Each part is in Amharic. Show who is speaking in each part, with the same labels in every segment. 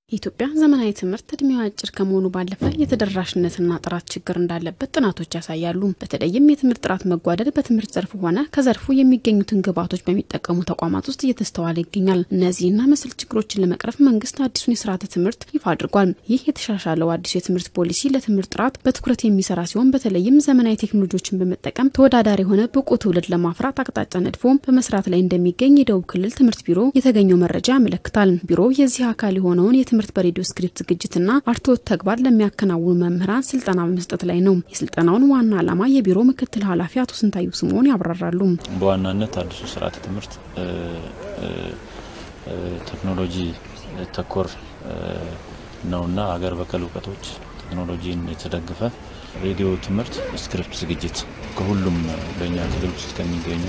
Speaker 1: የኢትዮጵያ ዘመናዊ ትምህርት እድሜው አጭር ከመሆኑ ባለፈ የተደራሽነትና ጥራት ችግር እንዳለበት ጥናቶች ያሳያሉ። በተለይም የትምህርት ጥራት መጓደል በትምህርት ዘርፉ ሆነ ከዘርፉ የሚገኙትን ግብዓቶች በሚጠቀሙ ተቋማት ውስጥ እየተስተዋለ ይገኛል። እነዚህና መሰል ችግሮችን ለመቅረፍ መንግስት አዲሱን የስርዓተ ትምህርት ይፋ አድርጓል። ይህ የተሻሻለው አዲሱ የትምህርት ፖሊሲ ለትምህርት ጥራት በትኩረት የሚሰራ ሲሆን በተለይም ዘመናዊ ቴክኖሎጂዎችን በመጠቀም ተወዳዳሪ የሆነ ብቁ ትውልድ ለማፍራት አቅጣጫ ነድፎ በመስራት ላይ እንደሚገኝ የደቡብ ክልል ትምህርት ቢሮ የተገኘው መረጃ ያመለክታል። ቢሮው የዚህ አካል የሆነውን የትምህርት በሬዲዮ ስክሪፕት ዝግጅትና አርትዖት ተግባር ለሚያከናውኑ መምህራን ስልጠና በመስጠት ላይ ነው። የስልጠናውን ዋና ዓላማ የቢሮ ምክትል ኃላፊ አቶ ስንታዩ ስምኦን ያብራራሉ።
Speaker 2: በዋናነት አዲሱ ስርዓተ ትምህርት ቴክኖሎጂ ተኮር ነውና ሀገር በቀል እውቀቶች ቴክኖሎጂን የተደገፈ ሬዲዮ ትምህርት ስክሪፕት ዝግጅት ከሁሉም በእኛ ክልል ውስጥ ከሚገኙ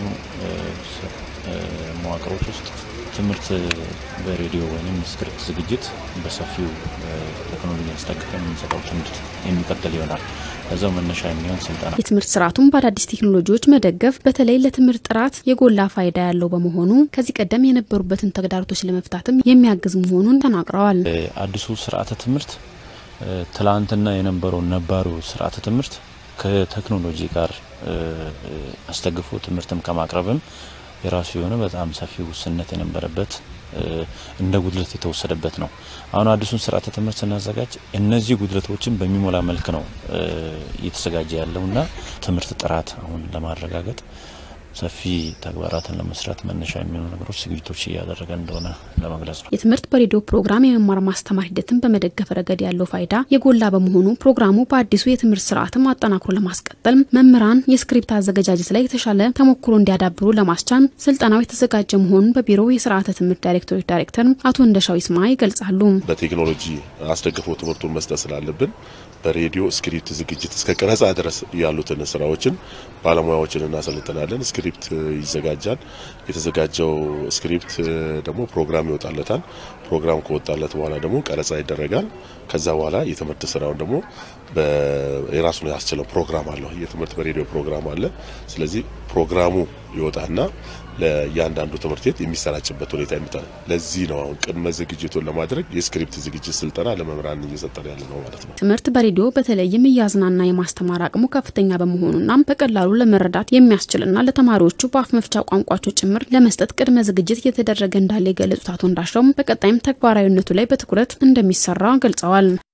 Speaker 2: መዋቅሮች ውስጥ ትምህርት በሬዲዮ ወይም ስክሪፕት ዝግጅት በሰፊው ቴክኖሎጂ ያስጠቅቀ የምንሰጠው ትምህርት የሚቀጥል ይሆናል። ከዛው መነሻ የሚሆን ስልጠና
Speaker 1: የትምህርት ስርዓቱን በአዳዲስ ቴክኖሎጂዎች መደገፍ በተለይ ለትምህርት ጥራት የጎላ ፋይዳ ያለው በመሆኑ ከዚህ ቀደም የነበሩበትን ተግዳሮቶች ለመፍታትም የሚያግዝ መሆኑን ተናግረዋል።
Speaker 2: አዲሱ ስርዓተ ትምህርት ትላንትና የነበረው ነባሩ ስርዓተ ትምህርት ከቴክኖሎጂ ጋር አስደግፎ ትምህርትም ከማቅረብም የራሱ የሆነ በጣም ሰፊ ውስንነት የነበረበት እንደ ጉድለት የተወሰደበት ነው። አሁን አዲሱን ስርዓተ ትምህርት ስናዘጋጅ እነዚህ ጉድለቶችን በሚሞላ መልክ ነው እየተዘጋጀ ያለውና ትምህርት ጥራት አሁን ለማረጋገጥ ሰፊ ተግባራትን ለመስራት መነሻ የሚሆኑ ነገሮች ዝግጅቶች እያደረገ እንደሆነ ለመግለጽ ነው።
Speaker 1: የትምህርት በሬዲዮ ፕሮግራም የመማር ማስተማር ሂደትን በመደገፍ ረገድ ያለው ፋይዳ የጎላ በመሆኑ ፕሮግራሙ በአዲሱ የትምህርት ስርዓትም አጠናክሮ ለማስቀጠል መምህራን የስክሪፕት አዘገጃጀት ላይ የተሻለ ተሞክሮ እንዲያዳብሩ ለማስቻል ስልጠናው የተዘጋጀ መሆኑን በቢሮው የስርዓተ ትምህርት ዳይሬክቶሬት ዳይሬክተር አቶ እንደሻው ይስማ ይገልጻሉ።
Speaker 3: በቴክኖሎጂ አስደግፎ ትምህርቱን መስጠት ስላለብን በሬዲዮ ስክሪፕት ዝግጅት እስከ ቀረጻ ድረስ ያሉትን ስራዎችን ባለሙያዎችን እናሰልጥናለን። ስክሪፕት ይዘጋጃል። የተዘጋጀው ስክሪፕት ደግሞ ፕሮግራም ይወጣለታል። ፕሮግራም ከወጣለት በኋላ ደግሞ ቀረጻ ይደረጋል። ከዛ በኋላ የትምህርት ስራውን ደግሞ የራሱን ያስችለው ፕሮግራም አለው። የትምህርት በሬዲዮ ፕሮግራም አለ። ስለዚህ ፕሮግራሙ ይወጣና ለእያንዳንዱ ትምህርት ቤት የሚሰራጭበት ሁኔታ ይመጣል። ለዚህ ነው አሁን ቅድመ ዝግጅቱን ለማድረግ የስክሪፕት ዝግጅት ስልጠና ለመምህራን እየሰጠን ያለ ነው ማለት ነው።
Speaker 1: ትምህርት በሬዲዮ በተለይም እያዝናና የማስተማር አቅሙ ከፍተኛ በመሆኑና በቀላሉ ለመረዳት የሚያስችልና ለተማሪዎቹ በአፍ መፍቻ ቋንቋቸው ጭምር ለመስጠት ቅድመ ዝግጅት እየተደረገ እንዳለ የገለጹት አቶ እንዳሻውም በቀጣይም ተግባራዊነቱ ላይ በትኩረት እንደሚሰራ ገልጸዋል።